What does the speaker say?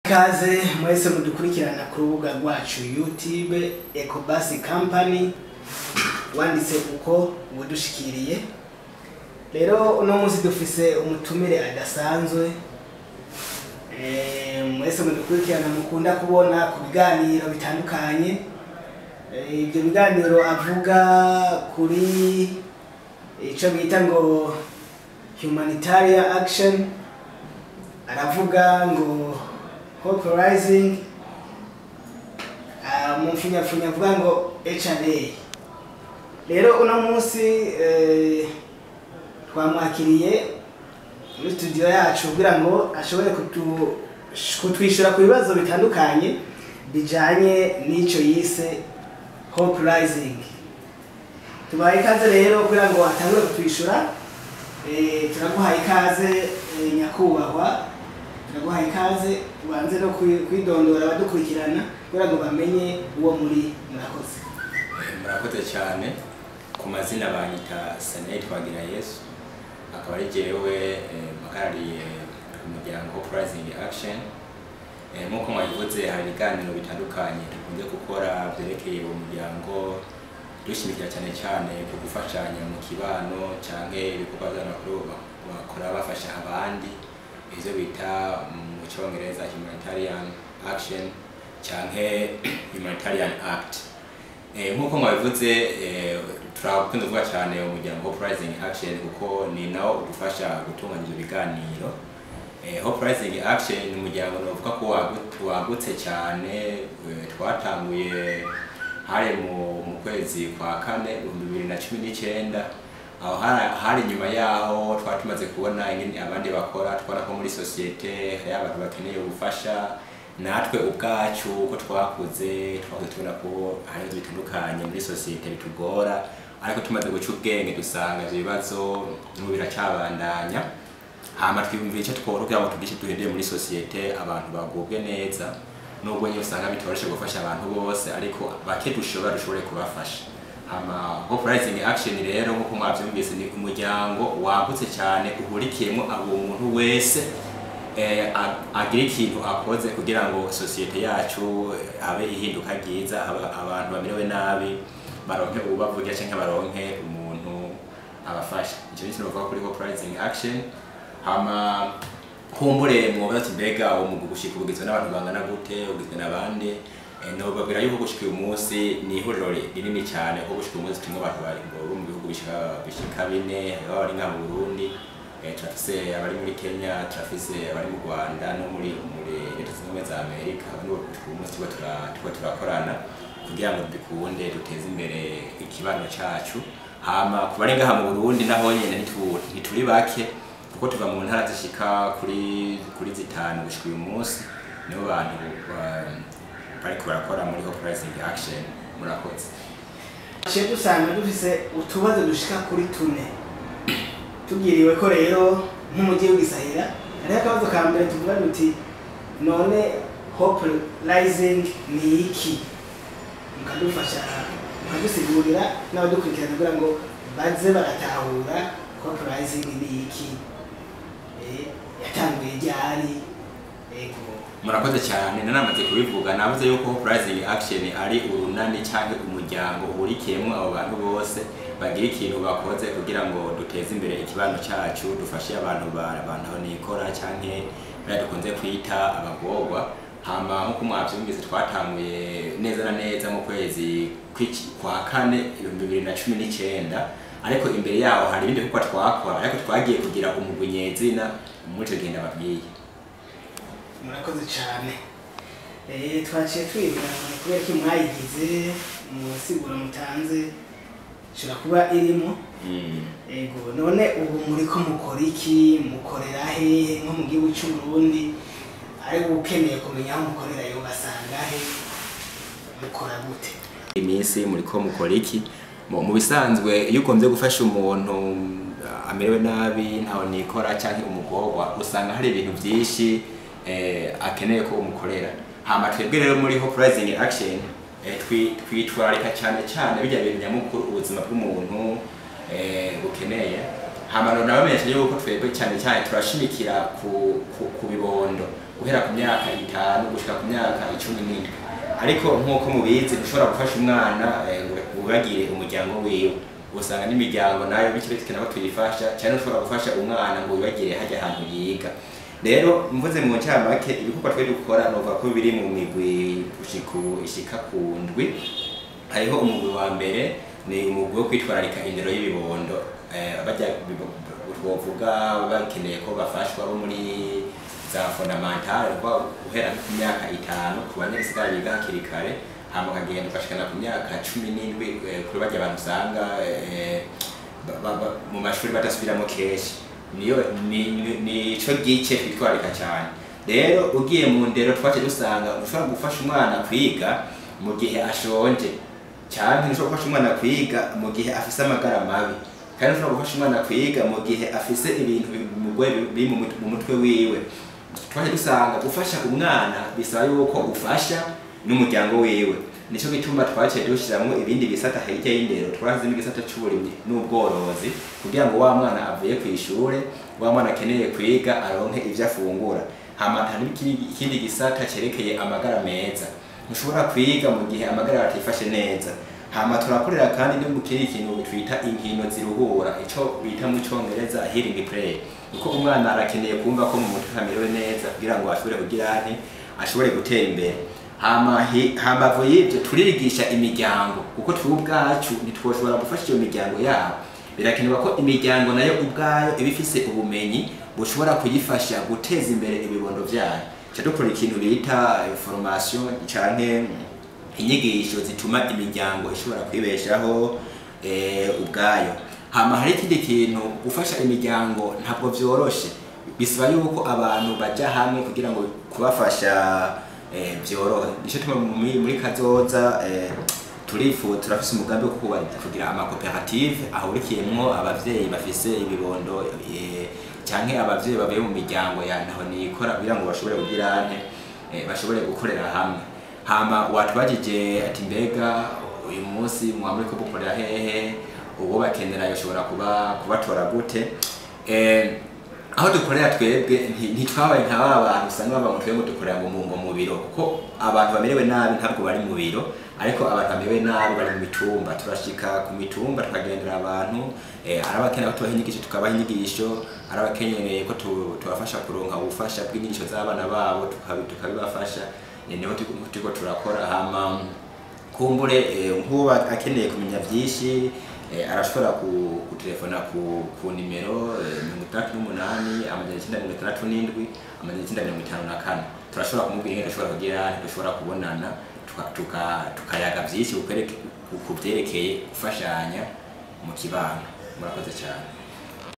Ikaze mwese mudukurikirana ku rubuga rwacu YouTube Ecobus Company wanditse uko ubudushikiriye rero uno munsi dufise umutumire adasanzwe Eh, mwese mudukurikirana mukunda kubona ku biganiro bitandukanye Eh, ibyo biganiro avuga kuri ico bita ngo humanitarian action aravuga ngo hope rising ah, mu mfunyafunya avuga ngo HRA rero uno munsi eh, twamwakiriye muri studio yacu kugira ngo ashobore kutu- kutwishyura ku bibazo bitandukanye bijanye n'ico yise hope rising tubaye ikaze rero kugira ngo atangure kutwishyura eh, turaguhaye ikaze eh, nyakubahwa turaguhaye ikaze ubanze no kwi- kwidondora abadukurikirana kugira ngo bamenye uwo muri murakoze murakoze cyane ku mazina banyita Sanei Twagira Yesu akaba ari jewe eh, mpagarariye umuryango Hope Rising Action Eh, nk'uko mwabivuze hari ibiganiro bitandukanye dukunze gukora byerekeye uwo muryango dushimikira cyane cyane ku gufashanya mu kibano canke ibikorwa by'amakuru bakora bafasha abandi ivyo bita mu cyongereza humanitarian action canke humanitarian act Eh, nk'uko mwabivuze eh, turakunze kuvuga cyane umuryango Hope Rising Action kuko ni nawo udufasha gutunganya ibyo biganiro eh, Hope Rising Action ni umuryango navuga ko wagu- wagutse cyane eh, twatanguye hari mu, mu kwezi kwa kane ibihumbi bibiri na cumi n'icyenda aho hari, hari nyuma yaho twari tumaze kubona ingene abandi bakora twabona ko muri sosiyete hari abantu bakeneye ubufasha natwe ubwacu uko twakuze twakuze tubona ko hari ibibazo bitandukanye muri sosiyete bitugora ariko tumaze guca ubwenge dusanga ibyo bibazo n'ubu biracyabandanya hama twiyumvira icyo twora kugira ngo tugishe duhindure muri sosiyete abantu bagubwe neza nubwo nyine usanga bitoroshe gufasha abantu bose ariko bake dushobora dushobore kubafasha hama Hope Rising Action rero nk'uko mwabyumvise ni umuryango wagutse cyane uhurikiyemo abo muntu wese eh, a- agira ikintu akoze kugira ngo sosiyete yacu eh, habe ihinduka ryiza aba- abantu bamerewe nabi baronke ububavugira cyangwa baronke umuntu abafasha icyo ni ikintu bavuga kuri Hope Rising Action hama kumbure mwobaza ati mbega uwo mugwi gushika ugizwe n'abantu bangana gute ugizwe n'abandi Eh, nobabwira yuko gushika uyu munsi ni ihuriro rinini cyane kuko gushika uyu munsi turimo abantu bari bo mu bihugu bishika bishika bine hariho abari nka mu Burundi eh, turafise abari muri Kenya turafise abari mu Rwanda no muri muri leta zunze ubumwe za Amerika abo nibo gushika uyu munsi turiko tura- turiko turakorana kugira ngo bikunde duteze imbere ikibano cacu hama ku bari ngaha mu Burundi naho nyene ntitu- ntituri bake kuko tuva mu ntara zishika kuri kuri zitanu gushika uyu munsi nibo bantu ba- bariko barakora muri Hope Rising Action murakoze Ciye dusanga dufise utubazo dushika kuri tune tubwiriwe ko rero nk'umujyi w'Igisahira hariho akabazo ka mbere tuvuga duti none hope rising ni iki mukadufasha mukadusigurira n'abadukurikirana kugira ngo baze baratahura hope rising ni iki Eh, yatanguye ryari ego murakoze cyane nanamaze kubivuga navuze yuko Hope Rising Action ari urunani cyangwa umuryango uhurikiyemo abo bantu bose bagira ikintu bakoze kugira ngo duteze imbere ikibano cyacu dufashe abantu ba- abantu aho nikora cyangwa bariya dukunze kwita abagorwa hama nk'uko mwabyumvise twatanguye neza na neza mu kwezi kw'iki- kwa kane ibihumbi bibiri na cumi n'icyenda ariko imbere yaho hari ibindi bikorwa twakora ariko twagiye kugira umugwi nyezina muri icyo gihe ndababwiye murakoze cyane Eh, twaciye twibwira ngo kubera ko mwayigize mu siguro mutanze ishobora kuba irimo Mm. ego none ubu muri ko mukora iki mukorera hehe nko mu gihugu cy'u Burundi ariko ukeneye kumenya aho mukorera yo basanga he mukora gute iminsi muri ko mukora iki mu mu bisanzwe iyo ugombye gufasha umuntu uh, amerewe nabi ntawe nikora cyangwa umugorwa usanga hari ibintu byinshi eh, akeneye ko umukorera hama twebwe rero muri Hope Rising Action eh, twi- twitwararika cyane cyane bijya bintu nyamukuru ubuzima bw'umuntu eh, bukeneye hama nabamenyesha yuko twebwe cyane cyane turashimikira ku, ku, ku bibondo guhera ku myaka itanu gushika ku myaka icumi n'indwi ariko nk'uko mubizi ntushobora gufasha umwana eh, ngo wibagire umuryango wiwe usanga n'imiryango nayo bityo bikeneye ko tuyifasha cyane ushobora gufasha umwana ngo wibagire hajya ahantu yiga rero mvuze mu ncamake ibikorwa twe dukora novuga ko biri mu migwi gushika ishika ku ndwi hariho umugwi wa mbere ni umugwi wo kwitwararika indero y'ibibondo eh, bajya twovuga bakeneye ko bafashwa bo muri za fondamentale kuba guhera ku myaka itanu ku banyagisigara biga hakiri kare hama ukagenda ugashikana ku myaka cumi n'indwi eh, kuri barya abantu usanga eh, ba- ba- ba- mu mashuri badasubiramo kenshi niyo ni- ni- nico gice twitwarika cyane rero ugiye mu ndero twace dusanga ushobora gufasha umwana kwiga mu gihe ashonje cyane ntushobora gufasha umwana kwiga mu gihe afise amagara mabi kandi ushobora gufasha umwana kwiga mu gihe afise ibintu bimugwe biri mu mut- mu mutwe wiwe twaje dusanga gufasha umwana bisaba yuko ufasha n'umuryango wiwe nico gituma twaciye dushiramwo ibindi bisata hirya y'indero twashizemo igisata c'uburimyi n'ubworozi kugira ngo wa mwana avuye ku ishure wa mwana akeneye kwiga aronke ivyo afungura hama hari n'ikindi- ikindi gisata cerekeye amagara meza ntushobora kwiga mu gihe amagara yawe atifashe neza hama turakorera kandi no mu kindi kintu twita inkino ziruhura ico bita mu congereza healing play kuko umwana arakeneye kumva ko mu mutwe hamerewe neza kugira ngo ashobore kugira ane ashobore gutera imbere hama hi- hambavu y'ivyo turigisha imiryango kuko twe ubwacu ntitwoshobora gufasha iyo miryango yabo birakenerwa ko imiryango nayo ubwayo iba ifise ubumenyi bushobora kuyifasha guteza imbere ibibondo vyayo ca dukora ikintu bita eh, formation canke inyigisho zituma imiryango ishobora kwibeshaho eh, ubwayo hama hari ikindi kintu gufasha imiryango ntabwo vyoroshe bisaba yuko abantu baja hamwe kugira ngo kubafasha eh, vyorohe nico tuma muri, muri kazoza eh, turifu turafise umugambi wo kuba- kugira amakoperative ahurikiyemwo abavyeyi bafise ibibondo eh, canke abavyeyi bavuye mu miryango ya ntaho nikora kugira ngo bashobore kugira ante eh, bashobore gukorera hamwe hama watubajije ati mbega uyu munsi mwaba muriko mukorera hehe uwo bakenera yoshobora kuba kubatora gute eh, aho dukorera twebwe nti- ntitwabaye nka ba bantu usanga baba mu twebwe dukorera ngo mu ngo mu biro kuko abantu bamerewe nabi ntabwo bari mu biro ariko abantu bamerewe nabi bari mu mitumba turashika ku mitumba tukagendera abantu eh, ari abakeneye ko tubaha inyigisho tukabaha inyigisho ari abakeneye ko tu- tubafasha kuronka ubufasha bw'inyigisho z'abana babo tukabi- tukabibafasha eh, niho turiko turiko turakora hama kumbure eh, nk'uba akeneye kumenya byinshi eh, arashobora ku- gutelefona ku, ku nimero eh, mirongo itandatu n'umunani amajana icyenda mirongo itandatu n'indwi amajana icyenda mirongo itanu na kane turashobora kumubwira ingene dushobora kugira dushobora kubonana tuka- tuka- tukayaga byinshi ku kwereke- ku- ku byerekeye gufashanya mu kibano murakoze cyane